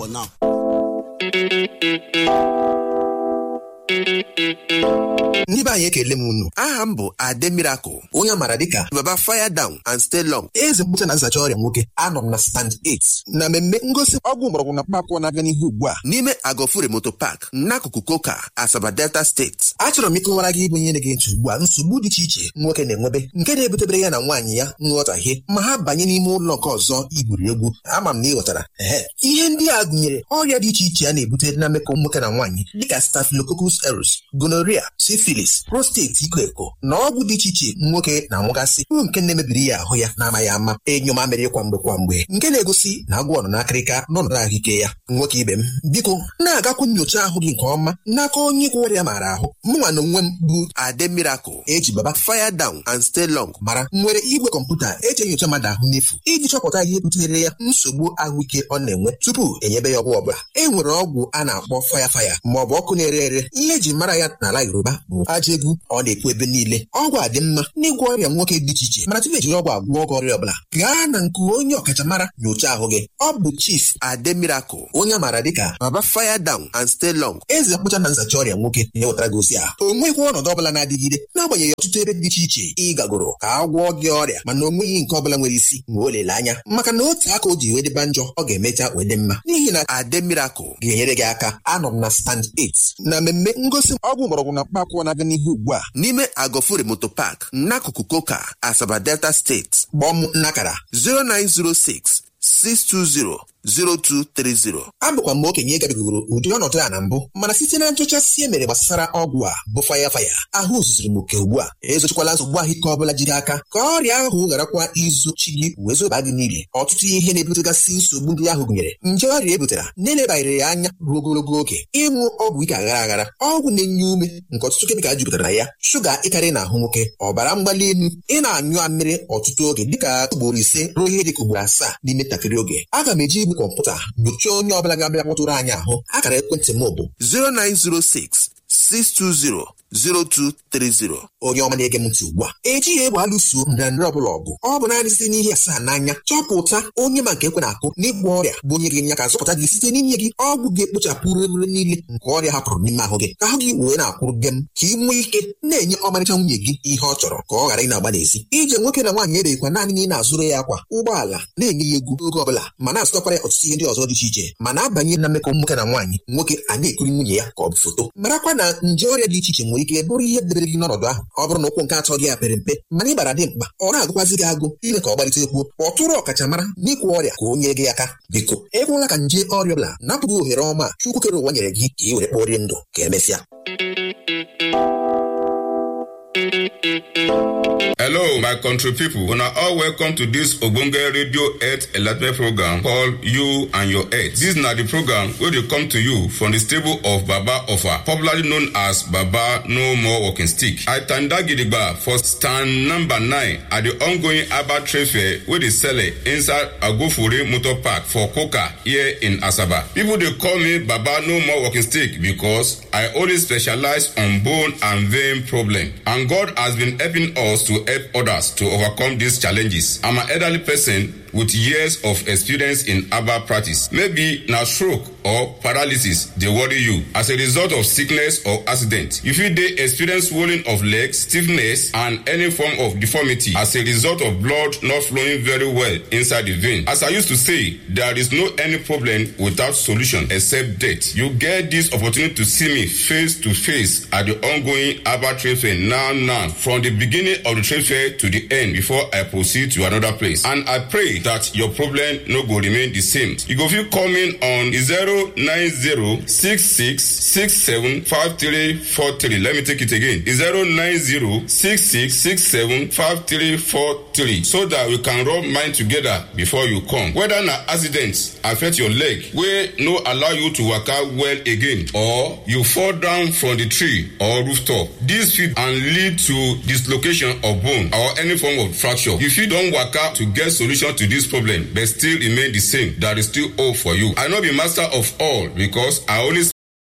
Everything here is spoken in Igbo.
for now. ndị be anyị ekele m unu aha m bụ ade miracle onye amara dịka baba fire down and stay long eze mkpụcha na nzacha ọrịa nwoke anọ m na stand 8 na mmemme ngosi ọgwụ mgbọrọgwụ na mkpaakwụkwọ na-aga n'ihu ugbu a n'ime agofure moto park n'akụkụ koka asaba delta steeti achọrọ m ịkọwara gị ịbụ ihe na-ege ntị ugbu a nsogbu dị iche iche nwoke na-enwebe nke na-ebutebere ya na nwaanyị ya nghọtahie ma ha banye n'ime ụlọ nke ọzọ igwuri egwu ama m na ị ghọtara ehe ihe ndị a gụnyere ọrịa dị iche iche a na-ebute na mmekọ nwoke na nwaanyị dịka staphylococcus aureus gonorrhea syphilis prostate iko eko na ọgwụ dị iche iche nwoke na-anwụgasị bụ nke na-emebiri ya ahụ ya na-amaghị ama enyo mamịrị kwa mgbe kwa mgbe nke na-egosi na agwọ nọ n'akịrịka n'ọnọdụ ahụike ya nwoke ibe m biko na-agakwu nyocha ahụ gị nke ọma n'aka onye gwọ ọrịa maara ahụ mụnwa na onwe m bụ ade miracle eji baba fire down and stay long mara nwere igwe kọmputa eji enyocha mmadụ ahụ n'efu iji chọpụta ihe butere ya nsogbu ahụike ọ na-enwe tupu enyebe ya ọgwụ ọbụla e nwere ọgwụ a na-akpọ faya faya ma ọ bụ ọkụ na-ere ere ihe eji mara ya n'ala yoruba bụ aja egwu ọ na-ekwu ebe niile ọgwụ a dị mma n'ịgwọ ọrịa nwoke dị iche iche mana tupu ejiri ọgwụ agwọ ọgwụ ọrịa ọbụla gaa na nke onye ọkachamara nyochaa ahụ gị ọ bụ chief ade miracle onye maara dịka baba fire down and stay long eze mkpụcha na nzacha ọrịa nwoke na-ewetara gị ozi a o nweghị ọnọdụ ọbụla na-adịgide n'agbanyeghị ọtụtụ ebe dị iche iche ị gagoro ka a gwọọ gị ọrịa mana o nweghị nke ọbụla nwere isi ma o lele anya maka na otu aka o ji wee dịba njọ ọ ga-emecha wee dị mma n'ihi na ade miracle ga-enyere gị aka anọ m na stand 8 na mmemme ngosi ọgwụ mgbọrọgwụ na mkpaakwụkwọ na-aga n'ihu ugbu a n'ime agofure moto park n'akụkụ koka asaba delta steeti kpọọ m nnakara 0906 620 0230 abụkwa m okenye gabigoro ụdị ọnọdụ a na mbụ mana site na nchọchasị e mere gbasara ọgwụ a bụ faya faya ahụ zuziri m oke ugbu a ezochikwala nsogbu ahụike ọbụla jiri aka ka ọrịa ahụ gharakwa izochi gị wee zoba gị niile ọtụtụ ihe na-ebutegasị nsogbu ndị ahụ gụnyere nje ọrịa ebutara na-elebanyere ya anya ruo ogologo oge ịṅụ ọgwụ ike aghara aghara ọgwụ na-enye ume nke ọtụtụ kemikal jupụtara na ya shuga ịkarị na ahụ nwoke ọbara mgbali elu ị na-anyụ amịrị ọtụtụ oge dịka ugboro ise ruo ihe dịka ugboro asaa n'ime ntakịrị oge aga m eji igwe kọmputa nyochaa onye ọbụla ga-abịa kpọtụrụ anyị ahụ akara ekwentị m bụ 0906 620 0230 onye ọma na-ege m ntị ugbu a ejighị egbe alụso ndịrandịrị ọbụla ọgụ ọ bụ naanị site n'ihe asaa n'anya chọpụta onye ma nke ekwe na-akụ n'ịgwọ ọrịa bụ onye ga-enye aka zọpụta gị site n'inye gị ọgwụ ga-ekpochapụ rere niile nke ọrịa hapụrụ n'ime ahụ gị ka ahụ gị wee na-akwụrụ gị m ka ị nwee ike na-enye ọmarịcha nwunye gị ihe ọ chọrọ ka ọ ghara ị na-agba n'ezi ije nwoke na nwaanyị ebeghịkwa naanị na ị na-azụrụ ya akwa ụgbọala na-enye ya egwu oge ọbụla ma na-azụtakwara ya ọtụtụ ihe ndị ọzọ dị iche iche ma na-abanye na mmekọ nwoke na nwaanyị nwoke a na-ekiri nwunye ya ka ọ bụ foto marakwa na nje ọrịa dị iche iche nwere ike bụrụ ihe debere gị n'ọnọdụ ahụ ọ bụrụ na ụkwụ nke atọ gị a pere mpe mana ịbara dị mkpa ọ na-agụkwazi gị agụ ime ka ọ gbalite ekwuo kpọtụrụ ọkachamara n'ịkwụ ọrịa ka o nye gị aka biko ekwela ka nje ọrịa ọbụla napụghị ohere ọma chukwu kere ụwa nyere gị ka ị were kpọrie ndụ ka emesịa Hello, my country people. Una all welcome to this Ogbonge Radio Earth Enlightenment program called You and Your Earth. This na the program wey dey come to you from the stable of Baba Ofa, popularly known as Baba No More Walking Stick. I tanda gidigba for stand number nine at the ongoing Abba Trade Fair wey dey sele inside Agofure Motor Park for Koka here in Asaba. People dey call me Baba No More Walking Stick because I only specialize on bone and vein problem. And God has been helping us to help others to overcome these challenges. I'm an elderly person with years of experience in herbal practice. Maybe na stroke or paralysis dey worry you as a result of sickness or accident. You fit dey experience swelling of legs, stiffness and any form of deformity as a result of blood not flowing very well inside the vein. As I used to say, there is no any problem without solution except death. You get this opportunity to see me face to face at the ongoing herbal trade fair now now from the beginning of the trade fair to the end before I proceed to another place. And I pray that your problem no go remain the same. You go fit call me on 09066675343. Let me take it again. 09066675343 so that we can rub mind together before you come. Whether na accident affect your leg wey no allow you to waka well again or you fall down from the tree or rooftop. This fit and lead to dislocation of bone or any form of fracture. You fit don waka to get solution to this problem but still remain the same. There is still hope for you. I no be master of all because I only